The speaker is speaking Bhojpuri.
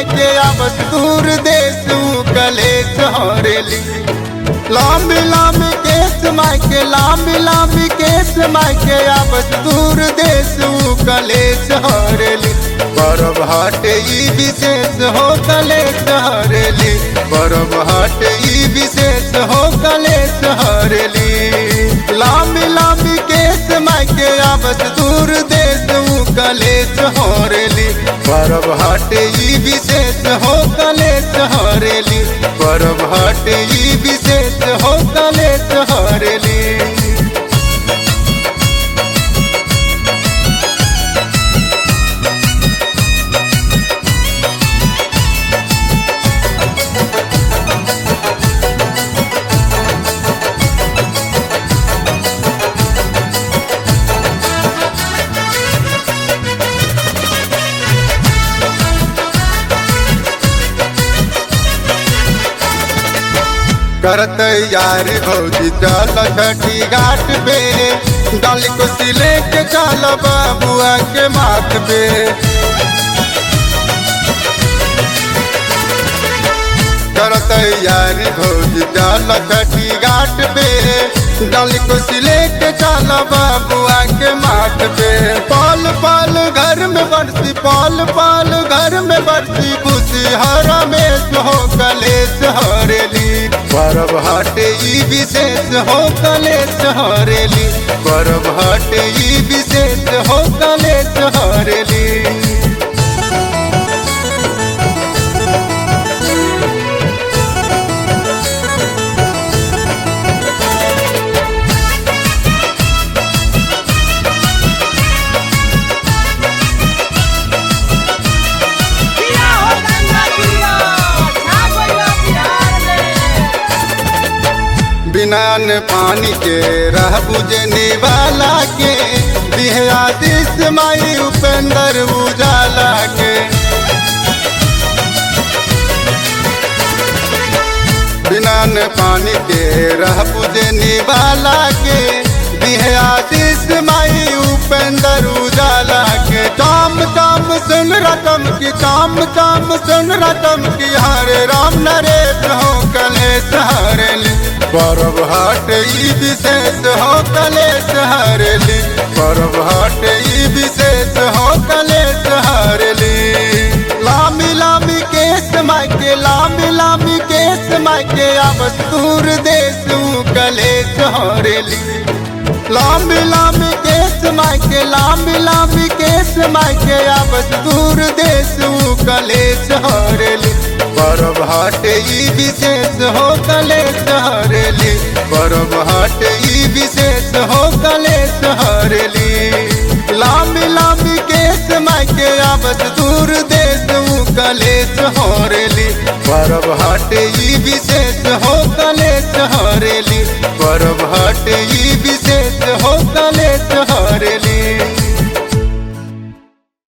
माई के आवस दूर देश कलेश हरेली लांबी लांबी केस माई के लांबी लांबी केस माई के आवस दूर देश कलेश हरेली परब हट ई विशेष हो कलेश हरेली परब हट ई विशेष हो कलेश हरेली लांबी लांबी केस माई के आवस दूर देश कलेश हरेली परब हट ई विशेष हो कलेश हरेली परब हट ई विशेष हो कलेश हरेली करत यार भौजी चल छठी घाट पे डाली को सिले के चल बाबुआ के माथ पे करत यार भौजी चल छठी घाट पे डाली को सिले के चल बाबुआ के माथ पे पाल पाल घर में बरसी पाल पाल घर में बरसी खुशी हरा में हो कलेश हरेली परब हट ई विशेष हो कलेश हरेली परब हट ई विशेष हो कलेश हरेली किया हो गंगा किया छा गइला बिहार में बिना न पानी के रह बुझने वाला के बिहया दिस माई उपेंद्र उजाला के बिना न पानी के रह बुझने वाला के बिहया दिस माई उपेंद्र उजाला के काम काम सुन रतम की काम काम सुन रतम की हरे राम नरेश हो कलेश हरेली परब हट ई विशेष हो कलेश हरेली परब हट ई विशेष हो कलेश हरेली लामी लामी केस माई के लामी लामी केस माई के आवस दूर देश कलेश हरेली लांबी लांबी केस माई के लांबी लांबी केस माई के आवस दूर देश कलेश हरेली परब हट ई विशेष हो कलेश हरेली परब हट ई विशेष हो कलेश हरेली लांबी लांबी केस माई के आवस दूर देश कलेश हरेली परब हट ई विशेष हो कलेश हरेली परब हट ई